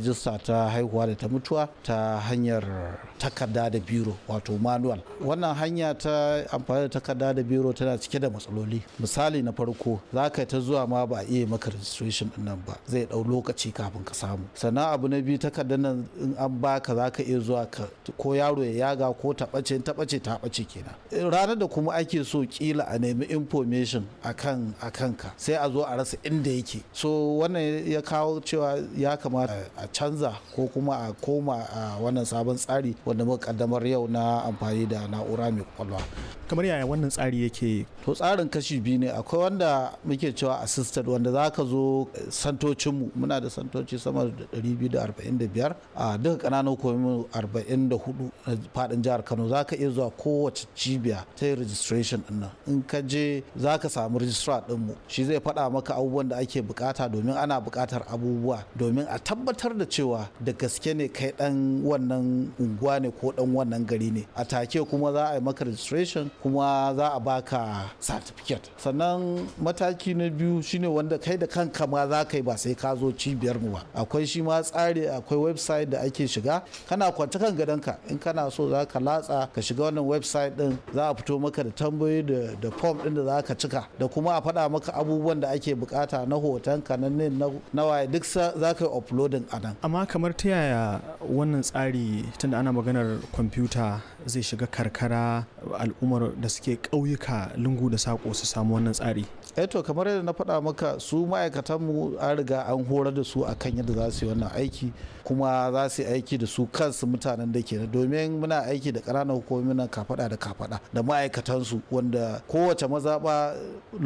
rijista ta haihuwa da ta mutuwa ta hanyar takarda da biro wato manual wannan hanya ta amfani da takarda da biro tana cike da matsaloli misali na farko za ka ta zuwa ma ba a iya maka registration din nan ba zai dau lokaci kafin ka samu sannan abu na biyu takardar nan in an baka za ka iya zuwa ka ko yaro ya yaga ko taɓace taɓace ta ɓace kenan ranar da kuma ake so kila a nemi information akan akan ka sai a zo a rasa inda yake so wannan ya kawo cewa ya kamata a canza ko kuma a koma a wannan sabon tsari wanda muka kaddamar yau na amfani da na'ura mai kwakwalwa kamar yaya wannan tsari yake to tsarin kashi biyu ne akwai wanda muke cewa assisted wanda za ka zo santocinmu muna da santoci sama da 245 a duka kananan hukumomi 44 na fadin jihar kano za ka iya zuwa kowace cibiya ta yi registration din nan in ka je za ka samu registrar dinmu shi zai faɗa maka abubuwan da ake bukata domin ana bukatar abubuwa domin a tabbatar da cewa da gaske ne kai dan wannan unguwa ne ko dan wannan gari ne a take kuma za a yi maka registration kuma za a baka certificate sannan mataki na biyu shine wanda kai da kanka ma za ka yi ba sai ka zo cibiyar mu ba akwai shi ma tsari akwai website da ake shiga kana kwanta kan gadonka in kana so za ka latsa ka shiga wannan website din za a fito maka da tambayoyi da da form din da za ka cika da kuma a faɗa maka abubuwan da ake bukata na hotonka na na waye duk za ka yi uploading a nan amma kamar ta yaya wannan tsari tunda ana maganar kwamfuta zai shiga karkara al'ummar da suke ƙauyuka lungu da saƙo su samu wannan tsari eto kamar yadda na faɗa maka su ma'aikatanmu an riga an horar da su akan yadda za su yi wannan aiki kuma za su yi aiki da su kansu mutanen da ke domin muna aiki da ƙananan hukumomi na kafaɗa da kafaɗa da ma'aikatansu wanda kowace mazaɓa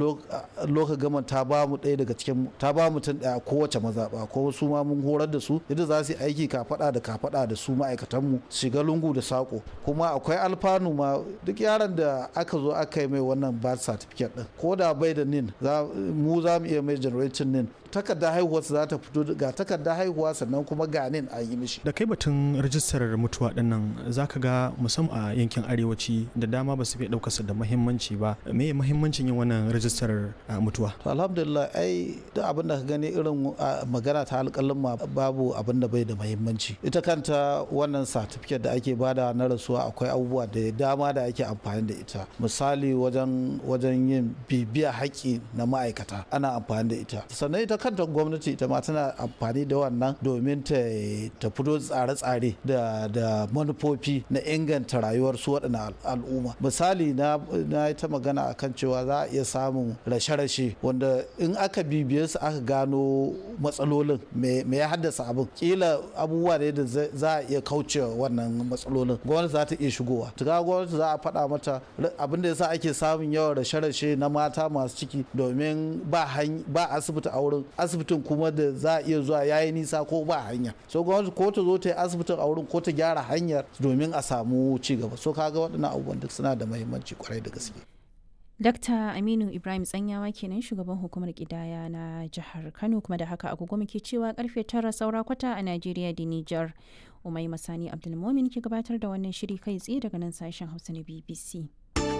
loka gama ta ba mu ɗaya daga cikin ta ba mutum ɗaya kowace mazaɓa ko su ma mun horar da su yadda za su yi aiki kafaɗa da kafaɗa da su ma'aikatanmu shiga lungu da saƙo kuma akwai alfanu ma duk yaron da aka zo aka yi mai wannan birth certificate ɗin ko da bai da nin mu za mu iya mai generating nin takardar haihuwa za ta fito ga takardar haihuwa sannan kuma ga nin an yi mishi da kai batun rajistar mutuwa din nan zaka ga musamman a yankin arewaci da dama ba su fi ɗaukarsa da muhimmanci ba me muhimmancin yin wannan rajistar mutuwa to alhamdulillah ai duk abin da ka gani irin magana ta alƙalin ma babu abin da bai da muhimmanci ita kanta wannan certificate da ake bada na rasuwa akwai abubuwa da dama da ake amfani da ita misali wajen wajen yin bibiya haƙƙi na ma'aikata ana amfani da ita sannan ita kanta gwamnati ita ma tana amfani da wannan domin ta ta fito tsare-tsare da da manufofi na inganta rayuwar su waɗannan al'umma misali na na ta magana akan cewa za a iya samun rashe-rashe wanda in aka bibiye su aka gano matsalolin me ya haddasa abin kila abubuwa ne da za a iya kauce wannan matsalolin gwamnati za ta iya shigowa tuka gwamnati za a faɗa mata abin da yasa ake samun yawan rashe-rashe na mata masu ciki domin ba asibiti a wurin asibitin kuma da za a iya zuwa yayi nisa ko ba hanya so gwamnati ko ta zo ta yi asibitin a wurin ko ta gyara hanyar domin a samu ci gaba so kaga waɗannan abubuwan duk suna da muhimmanci kwarai da gaske Dakta Aminu Ibrahim Tsanyawa kenan shugaban hukumar kidaya na jihar Kano kuma da haka agogo muke cewa karfe tara saura kwata a Najeriya da Nijar. Umai Masani Abdulmomin ke gabatar da wannan shiri kai tsaye daga nan sashen Hausa na BBC.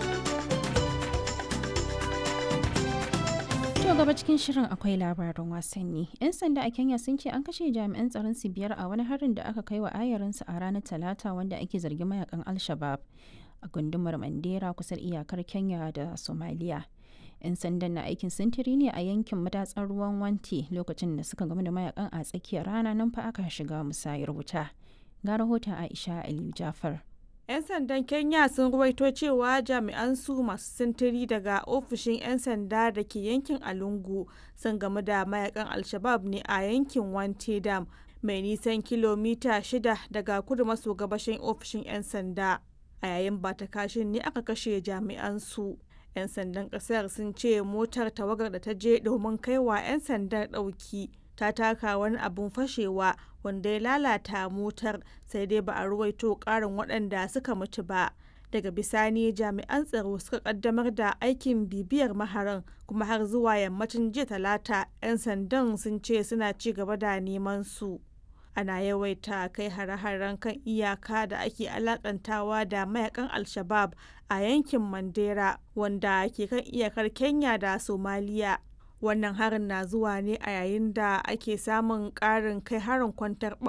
To gaba cikin shirin akwai labarin wasanni. 'Yan sanda a Kenya sun ce an kashe jami'an tsaron su biyar a wani harin da aka kai wa ayarinsu a ranar Talata wanda ake zargin mayakan Al-Shabab a gundumar Mandera kusan iyakar Kenya da Somalia. 'Yan sandan na aikin sintiri ne a yankin madatsar ruwan Wanti lokacin da suka gamu da mayakan a tsakiyar rana nan fa aka shiga musayar wuta. Ga rahoton Aisha Aliyu Jafar. 'Yan sandan Kenya sun ruwaito cewa jami'an su masu sintiri daga ofishin 'yan sanda da ke yankin Alungu sun gamu da mayakan Alshabab ne a yankin Wante Dam mai nisan kilomita shida daga kudu maso gabashin ofishin 'yan sanda. A yayin bata kashin ne aka kashe jami'an su. 'Yan sandan kasar sun ce motar tawagar da ta je domin kaiwa 'yan sandan ɗauki. ta taka wani abun fashewa wanda ya lalata motar sai dai ba a ruwaito karin waɗanda suka mutu ba daga bisani jami'an tsaro suka kaddamar da aikin bibiyar maharan kuma har zuwa yammacin jiya talata 'yan sandan sun ce suna ci gaba da neman su ana yawaita kai hare-haren kan iyaka da ake alakantawa da mayakan al-shabab a yankin mandera wanda ke kan iyakar kenya da somaliya wannan harin na zuwa ne a yayin da ake samun ƙarin kai harin kwantar